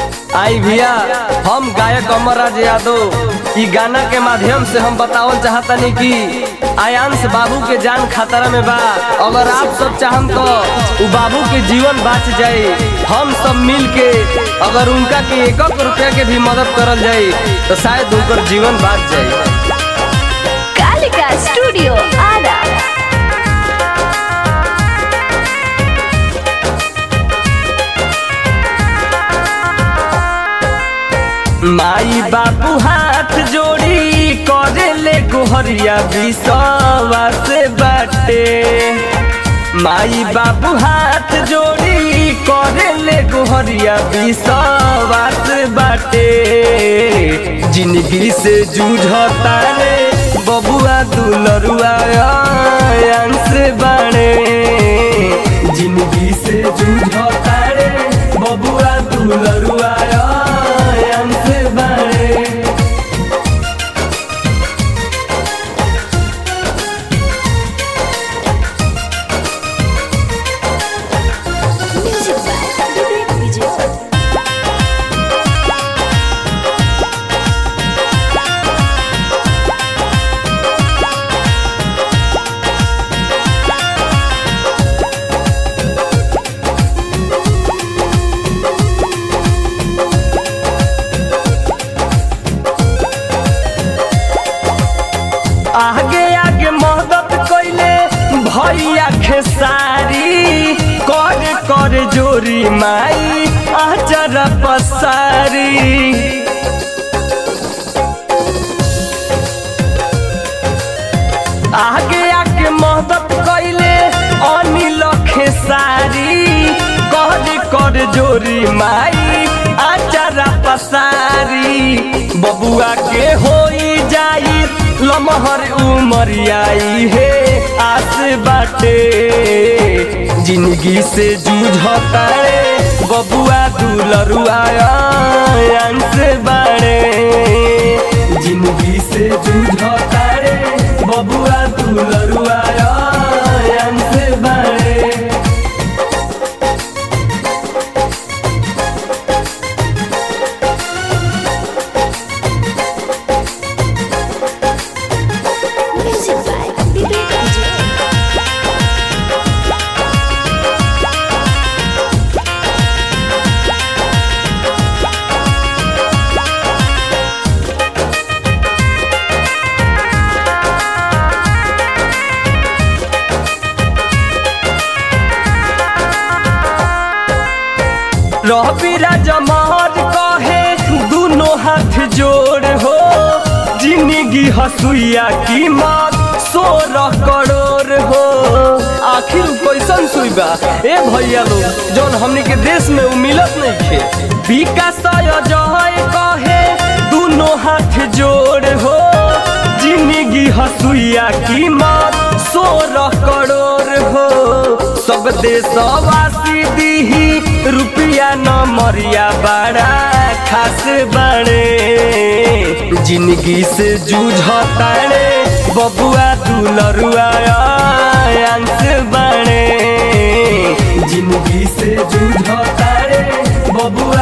आई भैया हम गायक अमरराज यादव ई गाना के माध्यम से हम बतावल चाहतनी कि आयांश बाबू के जान खतरा में बा अगर आप सब चाहम तो उ बाबू के जीवन बच जाए हम सब मिल के अगर उनका के एक रुपया के भी मदद करल जाए तो शायद उनकर जीवन बच जाए कालिका स्टूडियो आरा माई बाबू हाथ जोड़ी करे ले गोहरिया विश्वास बाटे माई बाबू हाथ जोड़ी करे ले गोहरिया विश्वास बाटे जिंदगी से जूझता रे बबुआ दुलरुआ अंश बाणे जिंदगी से जूझता रे बबुआ दुलरुआ अंश बाणे म्यूजिक बाय विवेक विजय आगे आगे मदद कैले भैया खेसारी कर कर जोरी माई आचर पसारी आगे आगे मदद कैले अनिल खेसारी कर कर जोरी माई आचारा पसारी बबुआ के होई जाई लमहर उमरियाई हे आस बाटे जिंदगी से जूझता रे बबुआ दुलरुआ अंश बाड़े जिंदगी से जूझता रे बबुआ दुलरुआ अंश बाड़े म्यूजिक बाय विवेक विजय रवि राजमहर कहे दोनों हाथ जोड़ हो जिंदगी हसुइया कीमत सोलह करोड़ हो आखिर उ कैसन सुइबा ए भैया लोग जौन हमनी के देश में उ मिलत नहीं खे विकास जय कहे दोनों हाथ जोड़ हो जिंदगी हसुइया कीमत सोलह करोड़ हो सब देशवासी दीही रुपया न मरिया बड़ा खास बड़े जिंदगी से जूझता रे बबुआ दुलरुआ अंश बड़े जिंदगी से जूझता रे बबुआ